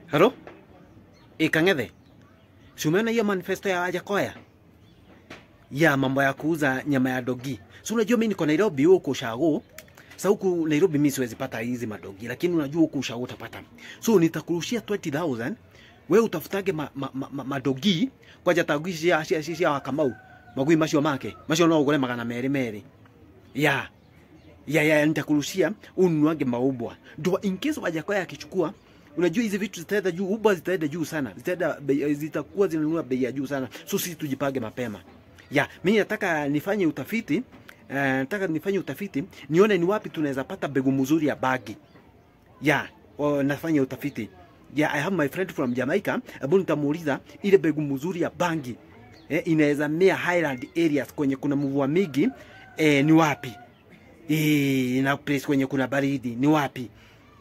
Halo? Ikang'ethe. Si umeona hiyo manifesto ya Wajakoya? Ya mambo ya kuuza nyama ya dogi. Si unajua mimi niko Nairobi huko Ushago. Sasa huku Nairobi mimi siwezi pata hizi madogi, lakini unajua huku Ushago utapata. So nitakurushia 20000 wewe utafutage ma, ma, ma, ma, madogi kwa jatagishi ya cia cia wa Kamau. Magui macio make. Macio no ugure magana meri meri. Ya. Ya ya nitakurushia ununuage maubwa. Ndio in case Wajakoya akichukua unajua hizi vitu zitaenda juu, Uber zitaenda juu sana, zitaenda bei- zitakuwa zinanunua bei ya juu sana, so sisi tujipange mapema. Ya, mimi nataka nifanye utafiti uh, nataka nifanye utafiti nione ni wapi tunaweza pata mbegu mzuri ya bagi. Ya, o, nafanya utafiti. Ya, I have my friend from Jamaica, ambapo nitamuuliza ile mbegu mzuri ya bangi eh, inaweza mea highland areas kwenye kuna mvua mingi eh, ni wapi? Eh, na place kwenye kuna baridi ni wapi?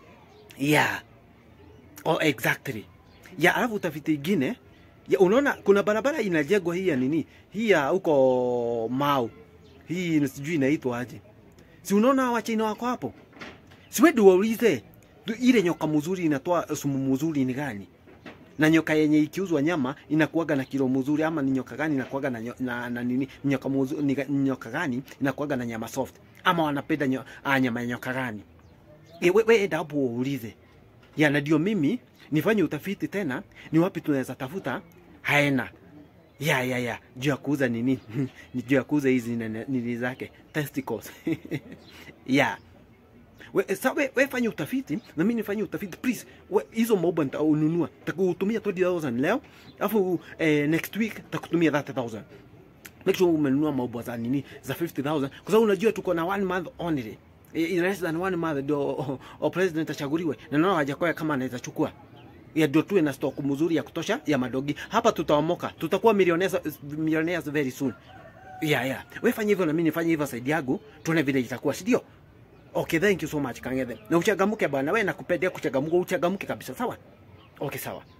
Yeah. Oh, exactly. Ya alafu utafiti ingine ya unaona kuna barabara inajengwa hii ya nini? Hii ya huko Mau. Hii sijui inaitwa aje. Si unaona wachina wako hapo? Si wewe ndio waulize tu ile nyoka mzuri inatoa sumu mzuri ni gani? Na nyoka yenye ikiuzwa nyama inakuwaga na kilo mzuri ama ni nyoka gani inakuwaga na, nyo- na, na nini nyoka mzuri ni, ga- nyoka gani inakuwaga na nyama soft ama wanapenda nyo, ah, nyama ya nyoka gani? E, we, we enda hapo uulize ya na ndio mimi nifanye utafiti tena, ni wapi tunaweza tafuta haena ya ya ya juu ya kuuza nini ni juu ya kuuza hizi nene- nini zake testicles ya we, sa we, we fanye utafiti na mimi nifanye utafiti please. We, hizo maubwa nitaununua, takutumia 20000 leo, alafu eh, next week takutumia 30000 make sure umenunua maubwa za nini za 50000 kwa sababu unajua tuko na one month only in less than one month ndio o, o president achaguliwe na naona Wajakoya kama anaweza chukua ya ndio tuwe na stock mzuri ya kutosha ya madogi hapa, tutaomoka, tutakuwa millionaires, millionaires very soon. Yeah, yeah. Wewe fanya hivyo na mimi nifanye hivyo side yangu, tuone vile itakuwa, si ndio? Okay, thank you so much Kang'ethe. Na uchangamke bwana, wewe nakupendea kuchangamka, uchangamke kabisa, sawa? Okay, sawa.